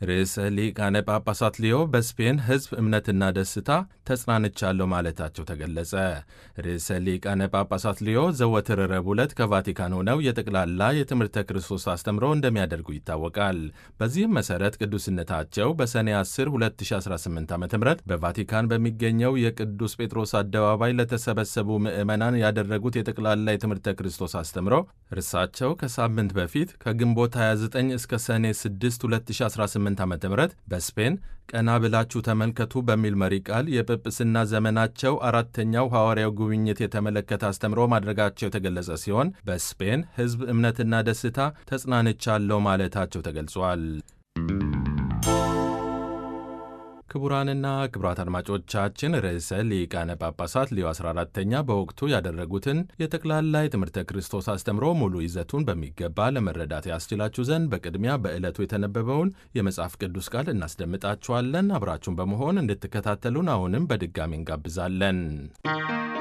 ርዕሰ ሊቃነ ጳጳሳት ሊዮ በስፔን ሕዝብ እምነትና ደስታ ተጽናንቻለሁ ማለታቸው ተገለጸ። ርዕሰ ሊቃነ ጳጳሳት ሊዮ ዘወትር ረቡዕ ዕለት ከቫቲካን ሆነው የጠቅላላ የትምህርተ ክርስቶስ አስተምሮ እንደሚያደርጉ ይታወቃል። በዚህም መሠረት ቅዱስነታቸው በሰኔ 10 2018 ዓ ም በቫቲካን በሚገኘው የቅዱስ ጴጥሮስ አደባባይ ለተሰበሰቡ ምዕመናን ያደረጉት የጠቅላላ የትምህርተ ክርስቶስ አስተምሮ እርሳቸው ከሳምንት በፊት ከግንቦት 29 እስከ ሰኔ 6 2018 ዓ ም በስፔን ቀና ብላችሁ ተመልከቱ በሚል መሪ ቃል የጵጵስና ዘመናቸው አራተኛው ሐዋርያው ጉብኝት የተመለከተ አስተምሮ ማድረጋቸው የተገለጸ ሲሆን በስፔን ሕዝብ እምነትና ደስታ ተጽናንቻለሁ ማለታቸው ተገልጿል። ክቡራንና ክቡራት አድማጮቻችን ርዕሰ ሊቃነ ጳጳሳት ሊዮ 14ተኛ በወቅቱ ያደረጉትን የጠቅላላ የትምህርተ ክርስቶስ አስተምሮ ሙሉ ይዘቱን በሚገባ ለመረዳት ያስችላችሁ ዘንድ በቅድሚያ በዕለቱ የተነበበውን የመጽሐፍ ቅዱስ ቃል እናስደምጣችኋለን። አብራችሁን በመሆን እንድትከታተሉን አሁንም በድጋሚ እንጋብዛለን።